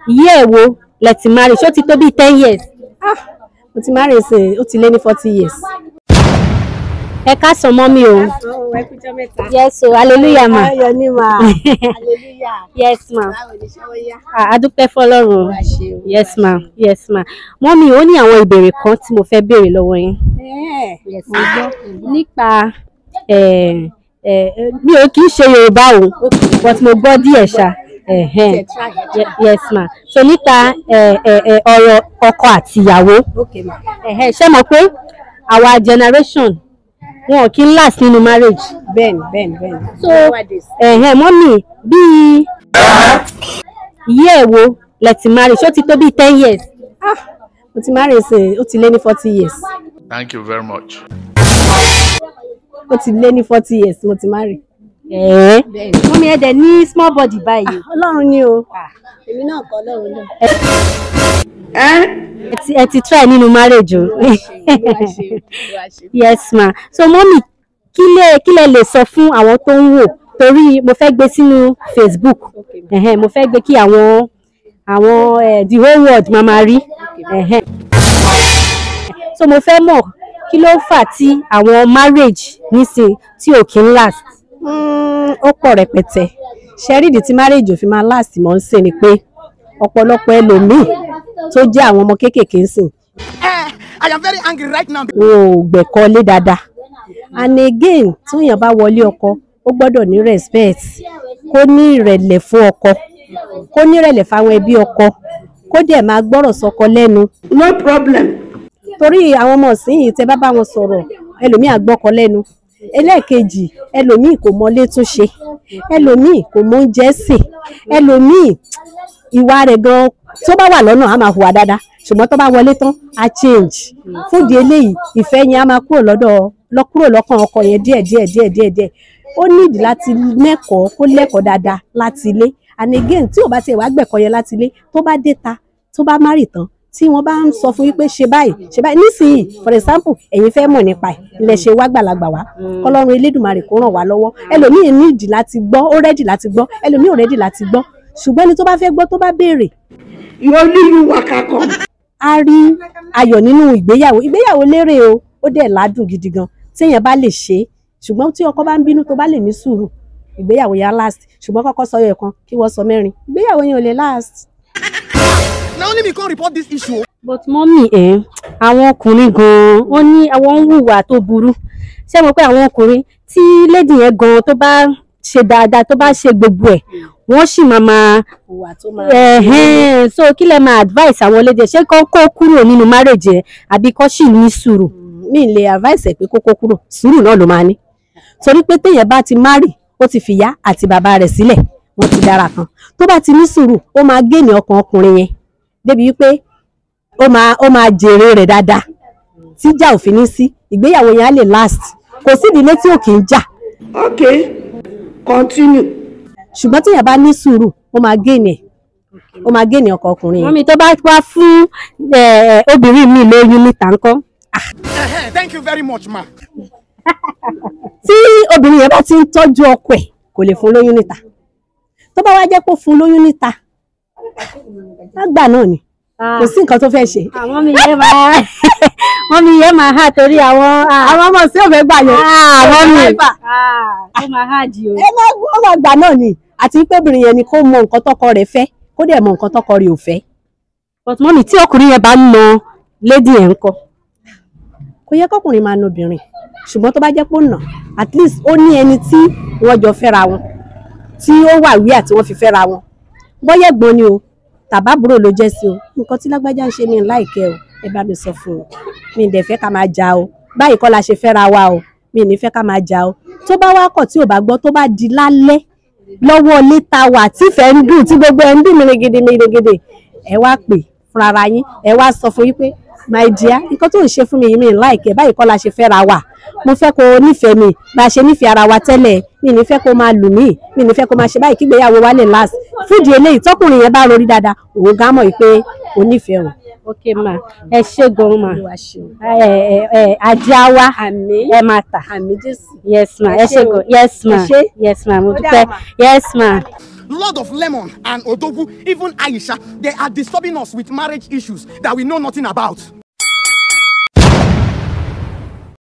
yí ẹ̀ wo lẹ ti marry ṣé ó ti tó bíi ten years mo ti marry sí ó ti lé ní forty years. ẹ káàsán mọ́ mi o ẹ kújọ mẹ́ta. yes o hallelujah ma ayọ̀ ni mà. hallelujah. yes ma báwo ni ṣé wọ́n yá. Ah, a dúpẹ́ fọlọ́run wá ṣe o. yes ma yes ma mọ́ mi ó ní àwọn ìbéèrè kan tí mo fẹ́ béèrè lọ́wọ́ yín Ẹ́ẹ̀, mo gbọ́ nípa eh, eh, mi ò kì í ṣe Yorùbá o but mo gbọ́ díẹ̀ ṣá ẹ̀hẹ́n. Ṣe try, ẹ try. Ye- yes ma so nípa eh, eh, eh, ọ̀rọ̀ ọkọ àti ìyàwó okay ma. ẹ̀hẹ́n, ṣé mo pé our generation wọn ò kí ń last nínú marriage bẹ́ẹ̀ni bẹ́ẹ̀ni bẹ́ẹ̀ni. so ẹ̀hẹ́n, mọ́mì bíi yí ẹ̀ wo lẹ ti marry ṣé ó ti tó bíi ten years mo ti marry sí ó ti lé ní forty years. Thank you very much. ó ti lé ní forty years mo ti marry. ẹ̀ẹ́ bẹ́ẹ̀ni. mọ́mì ẹ̀ dẹ̀ ní small body báyìí ọlọ́run ni o. èmi náà kọ́ ọlọ́run náà. ẹ ti ẹ ti try nínú marriage o yes ma so mọ́mì kí lẹ kí lẹ lè sọ fún àwọn tó ń wò torí mo fẹ́ gbé sínú Facebook ẹ̀hẹ́n, mo fẹ́ gbé kí àwọn àwọn eh, the whole world máa máa rí ẹ̀hẹ́n. so mo fẹ́ mọ̀ kí ló fà tí àwọn marriage nísìn tí ò kí ń last. Mm, ó pọ̀ rẹpẹtẹ ṣẹ́ríìdì tí marriage ò fi máa last mọ́ ń sìn ni pé ọ̀pọ̀lọpọ̀ ẹlòmíì tó jẹ́ àwọn ọmọ kéékèèké ń sìn I am very angry right now. wọn ò gbẹ̀kọ́ lé dáadáa and again tí èèyàn bá wọlé ọkọ ó gbọ́dọ̀ ní respect kó ní ìrẹ̀lẹ̀ fún ọkọ kó ní ìrẹ̀lẹ̀ fáwọn ẹbí ọkọ kó dẹ̀ máa gbọ́rọ̀ sọkọ lẹ́nu. No problem. torí àwọn ọmọ ìsinyìí tẹ bá bá wọn sọ̀rọ̀ ẹlòmíì àgbọ́kọ lẹ́nu ẹlẹ́ẹ̀kejì ẹlòmíì kò mọlé tún ṣe ẹlòmíì kò mọ oúnjẹ sè ẹlòmíì ìwà rẹ̀ gan tó bá wà lọ́nà á máa hùwà dáadáa ṣùgbọ́n tó bá wọlé tán á change fúdi eléyìí ìfẹ́ yẹn á máa kúrò lọ́dọ̀ lọ kúrò lọ́kàn ọkọ yẹn díẹ̀ díẹ̀ díẹ̀ díẹ̀ díẹ̀ ó nídìí láti mẹ́kọ̀ọ́ kó lẹ́kọ̀ọ́ dáadáa láti ilé and again tí ò bá tiẹ̀ wá gbẹ̀kọ́ yẹn láti ilé tó bá dé ta tó bá má rì tán tí wọ́n bá ń sọ fún yín pé ṣe báyìí ṣe báyìí nísìnyí for example ẹ̀yin fẹ́ mọ̀ nípa ẹ̀ ilẹ̀ ṣe wá gbàlagbà wá kọ́lọ́run elédùnmarè kó ràn wá lọ́wọ́ ẹlòmíì nídìí láti gbọ́ ó rẹ́dì láti gbọ́ ẹlòmíì ò rẹ́dì láti gbọ́ ṣùgbọ́n ẹni tó bá fẹ́ gbọ́ tó bá béèrè You only you waka come. a rí ayọ̀ nínú ìgbéyàwó ìgbéyàwó lérè o ó dẹ̀ ládùn gidi gan téèyàn bá lè ṣe é ṣùgbọ́n tí ọkọ bá ń bínú tó bá lè ní sùúrù ìgbéyàwó yẹn á last ṣùgbọ́n kọ́kọ́ sọ yẹ kan kí wọ́n sọ mẹ́rin ìgbéyàwó yẹn ò lè last. Now only me come report this issue. but mọ́mì ẹ̀ àwọn ọkùnrin gan-an wọ́n ní àwọn ń hùwà tó burú ṣé mo pé àwọn ọkùnrin tí lady yẹn gan-an tó bá ṣe dáadáa tó bá ṣe gbogbo ẹ̀ wọ́n sì máa máa ìwà tó máa ẹ̀hẹ́n so kí lẹ máa advice àwọn lady ṣé kó kó kúrò nínú marriage ẹ̀ àbí kó sì ní sùúrù. mi lè advice ẹ̀ pé kókó kúrò sùúrù náà ló máa ní torí pé téèyàn bá ti marry ó ti fìyá àti bàbá rẹ̀ sílẹ̀ wọ́n ti dára kan tó bá ti ní sùúrù ó máa géènì ọkàn ọkùnrin yẹn débi wípé ó máa ó máa jèrè rẹ̀ dáadáa tíjà ò fi ní sí ìgbéyàwó yẹn á lè last kò sí ìdílé tí ò kì í jà Okay. Continue. ṣùgbọ́n téèyàn bá ní sùúrù ó máa géènì ẹ̀ ó máa géènì ọkàn ọkùnrin yẹn. mọ́mì tó bá wá fún eh, obìnrin mi lóyún níta ńkọ́. Eh-heh, Thank you very much, ma. tí obìnrin yẹn bá ti ń tọ́jú ọkọ ẹ̀ kò lè fún lóyún níta tó bá wá jẹ́ pé ó fún lóyún níta lágbà náà ni kò sí nǹkan tó fẹ́ ṣe. àwọn mi yẹn máa wọ́n mi yẹn máa hà torí àwọn àwọn ọmọ sí òfé gbà yẹn àwọn mi Driver. ó máa hà jì o. ẹ máa ó máa gbà náà ni àti pé obìnrin yẹn ni kó mọ nǹkan tọkọ rẹ̀ fẹ́ kó dẹ̀ mọ nǹkan tọkọ rẹ̀ ò fẹ́ but mọ́mì tí ọkùnrin yẹn bá ń na lady yẹn ńkọ́. kò yẹ kọkùnrin máa na obìnrin ṣùgbọ́n tó bá jẹ́ pé ó nà at least ó ní ẹni tí wọ́n jọ fẹ́ra wọn tí ó wà wíyà tí wọ́n fi fẹ́ra wọn bọ́yá ẹ̀gbọ́n ni o tàbábúrò ló jẹ́ sí o nǹkan tí lágbájá ń ṣe ní láìkẹ́ o ẹ bá mi sọ fún o mi ì dẹ̀ fẹ́ ká máa jà o báyìí kọ́ la ṣe fẹ́ra wa o mi ì ní fẹ́ ká máa jà o tó bá wá kọ̀ tí ò bá gbọ́ tó bá di lálẹ́ lọ́wọ́ létà wà tífẹ̀ẹ́ ń dùn tí gbogbo ẹ̀ ń dùn mìrìngìdì mìrìngìdì ẹ wá pè fúnra ara yín ẹ wá sọ fún yín pé my dear nǹkan tó ń ṣe fún mi yìí mi ì láìkẹ́ báyìí kọ́ la ṣe fẹ́ra wa mo fẹ́ kó o nífẹ̀ẹ́ mi bá a ṣe nífẹ̀ẹ́ ara wa tẹ́lẹ̀ mi ní fẹ́ kó o máa lù mí mi ní fẹ́ kó o máa ṣe báyìí kígbéyàwó wa lè last fúdi eléyìí tọkùnrin yẹn bá rorí dáadáa òun gá mọ̀ pé o nífẹ̀ẹ́ òun. ok ma ẹ ṣe gan ma Olúwa ṣeun. ẹ ẹ ẹ ajé á wá àmín ẹ máa tà àmín jésù. yes ma Ẹ ẹ ṣé ṣe o. gan yes ma Ẹ ṣé. yes ma mo Ó dúpẹ́ dáa ma. yes ma Lord of Lemon and Odogu, even Aisha, they are disturbing us with marriage issues that we know nothing about.